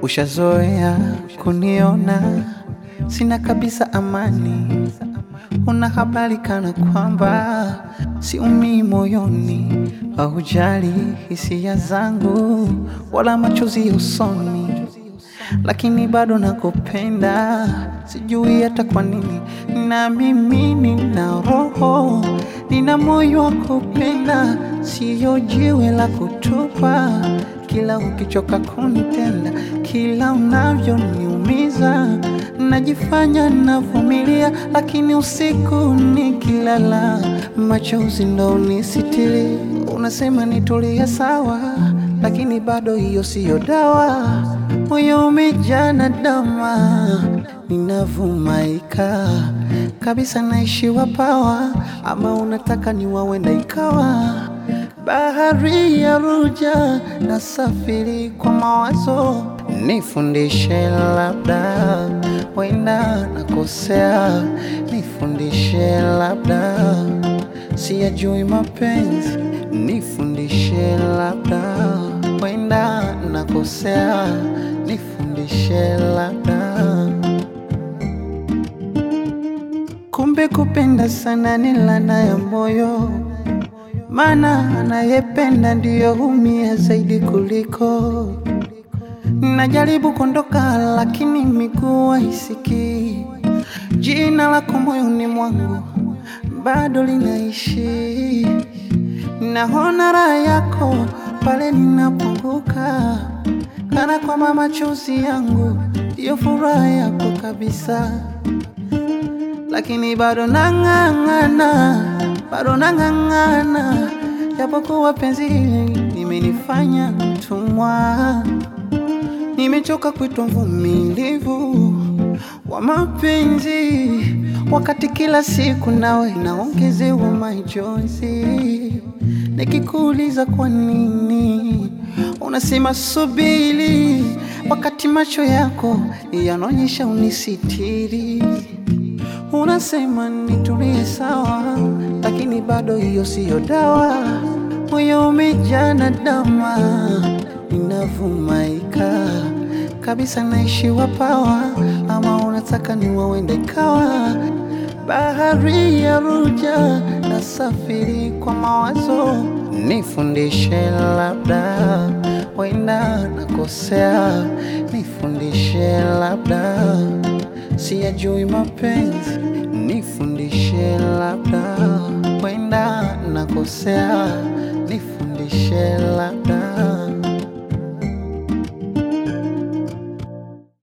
Ushazoea kuniona sina kabisa amani, una habari kana kwamba siumii moyoni, haujali hisia zangu wala machozi usoni, lakini bado nakupenda, sijui hata kwa nini. Na mimi nina roho, nina moyo wa kupenda, siyo jiwe la kutupa. Kila ukichoka kunitenda, kila unavyoniumiza, najifanya navumilia, lakini usiku nikilala, machozi ndo unisitiri. Unasema nitulie sawa, lakini bado hiyo siyo dawa. Moyo umejaa na dama, ninavumaika kabisa, naishiwa pawa, ama unataka niwawenda ikawa bahari ya Ruja, nasafiri kwa mawazo, nifundishe labda, wenda nakosea, nifundishe labda, siyajui mapenzi, nifundishe labda, wenda nakosea, nifundishe labda. Kumbe kupenda sana ni laana ya moyo maana anayependa ndiyo humia zaidi kuliko. Najaribu kuondoka lakini miguu haisikii. Jina lako moyoni mwangu bado linaishi. Naona raha yako pale ninapunguka, kana kwamba machozi yangu ndiyo furaha yako kabisa, lakini bado nang'ang'ana bado nang'ang'ana, japokuwa penzi hili limenifanya mtumwa. Nimechoka kuitwa mvumilivu wa mapenzi, wakati kila siku nawe naongezewa majonzi. Nikikuuliza kwa nini, unasema subiri, wakati macho yako yanaonyesha unisitiri. Unasema nitulie sawa, lakini bado hiyo siyo dawa. Moyo umejaa na dama, ninavumaika kabisa, naishiwa pawa, ama unataka niwawende ikawa bahari ya Ruja, nasafiri kwa mawazo, nifundishe labda, wenda nakosea, nifundishe labda siyajui mapenzi, nifundishe labda, wenda nakosea,